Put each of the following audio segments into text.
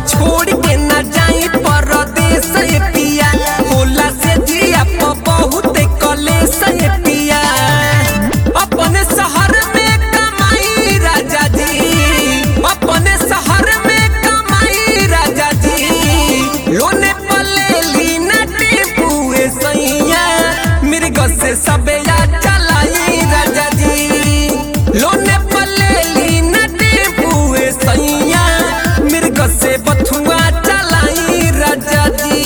छोड़ के न जाई परदेस ये पिया होला से जिया प बहुत कलेस ये पिया अपने शहर में कमाई राजा जी अपने शहर में कमाई राजा जी लोने पले लीना टेपुए सैया मिर्ग से सबया चलाई राजा जी लोने पले लीना टेपुए सैया मिर्ग से बथुआ चलाई राजा जी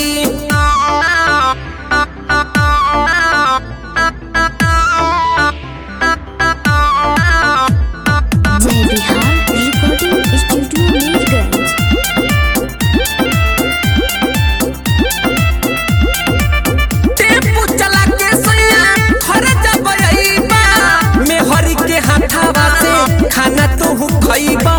जय Bihar recording studio Mirganj tempo चला के सैया घर जब अइबा मेहरी के हाथावा से खाना तू खइबा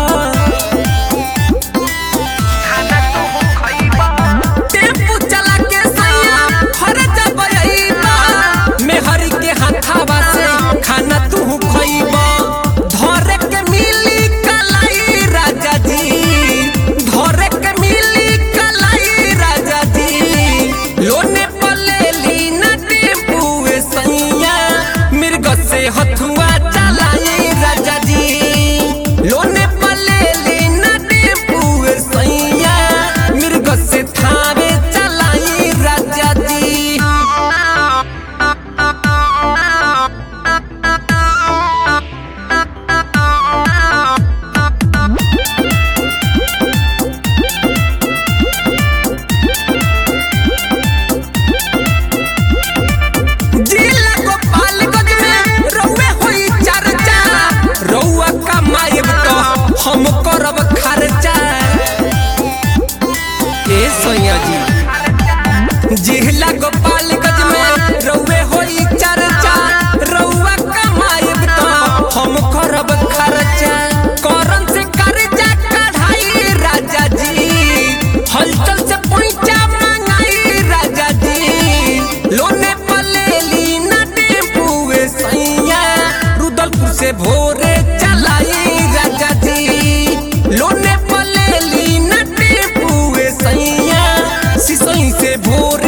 टेम्पू चला के सैया घर जब अइबा मेहरी के हाथावा से खाना तू खइबा धरे के मिली कलाई राजा जी धरे के मिली कलाई राजा जी लोने पले लीना टेम्पुए सैया मिर्ग से हथुआ चलाई राजा जी लोने पले लीना टेम्पुए सैया मिर्ग से थावे चलाई राजा जी जिला गोपालगंज में रउए होई चर्चा रउआ कमाएब तो हम करब खर्चा ए सैया जी जिला गोपालगंज में रउए होई चर्चा रउआ कमाएब तो हम करब खर्चा करन से कर्जा कढ़ाई राजा जी हलचल से पैसा मंगाई राजा जी लोने पले लीना टेम्पुए सैया रुदलपुर से भोरे चलाई राजा जी लोने पले लीना टेम्पुए सैया सिसई से भोरे